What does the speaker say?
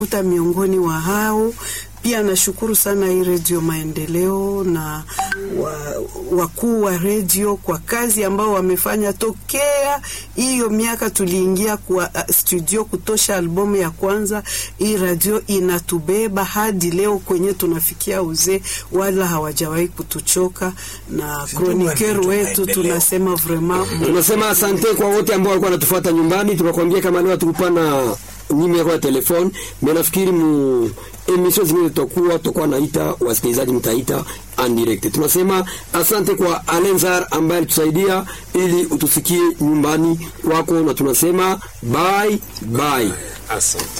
kuta miongoni wa hao pia nashukuru sana hii Redio Maendeleo na wakuu wa redio kwa kazi ambao wamefanya tokea hiyo miaka tuliingia kwa studio kutosha albumu ya kwanza. Hii radio inatubeba hadi leo kwenye tunafikia uzee, wala hawajawahi kutuchoka. Na kroniker wetu tunasema vraiment, tunasema asante kwa wote ambao walikuwa wanatufuata nyumbani. Tunakwambia kama leo tukupana nimero ya telefone mimi nafikiri mu emission zingine tutakuwa tutakuwa naita wasikilizaji, mtaita en direct. Tunasema asante kwa Alenzar ambaye alitusaidia ili utusikie nyumbani kwako, na tunasema bye bye, asante.